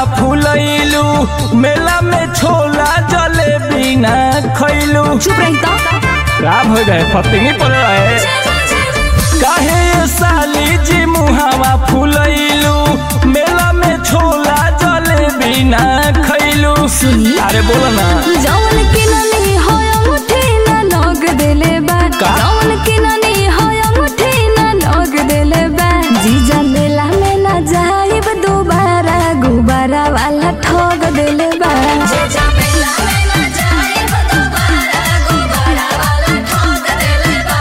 फुलैलू मेला में छोला जलेबी ना खैलू चुप रही तो का हो गए फतिंगी पड़ रहे काहे ये साली जी मुहावा फुलैलू मेला में छोला जलेबी ना खैलू सुनी अरे बोलो ना जौन किननी होय मुठी ना नोग देले बा का? जौन किननी होय मुठी ना नोग देले बा जीजा मेला में ना जाइब दोबारा गुबारा वाला ठोग देले बा जीजा मेला में ना जाइब दोबारा गुबारा वाला ठोग देले बा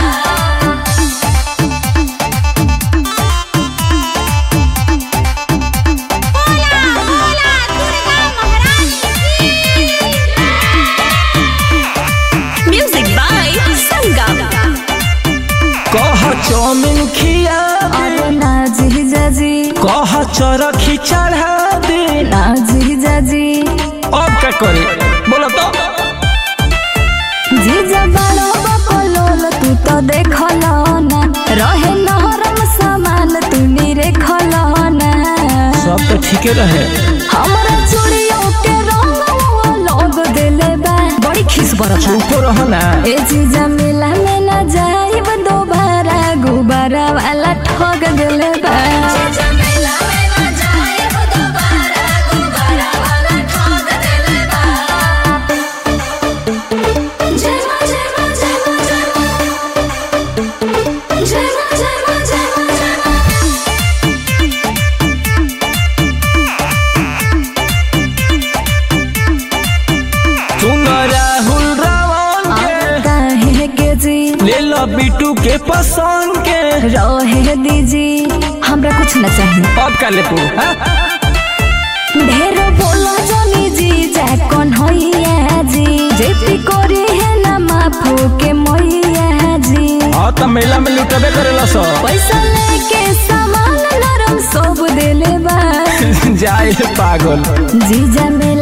म्यूजिक बाय संगम कह चौमिन खिया दे अरे ना जीजा जी कह चरखी चढ़ा दे ना जीजा जी अब क्या करे बोलो तो जीजा बड़ो बकलोल तू तो देखल ना रहे नरम सामान तू नीरे खल ना सब तो ठीके रहे हमरा चूड़ियों के रंग लोग देले बा बड़ी खिस बरता चुप रहो ना ए जीजा मेला में ना जाइब दोबारा गुबारा वाला ठग देले बा जीजा मेला में ना जाइब दोबारा गुबारा वाला ठग देले बा जय मां जय मां जय मां जय मां जय मां जय मां जय मां जय मां सुन राहुल रावण के काहे के जी ले लो बिटू के पसंद के रहे दीजी हमरा कुछ न चाहिए अब का ले तू हाँ? ढेर बोलो जनी जी जा कौन होइया जी जेती कोरी है ना माफो के मोइया जी हाँ तो मेला में लुटबे करेला सब पैसा लेके सामान नरम सब देले बा जाए पागल जीजा में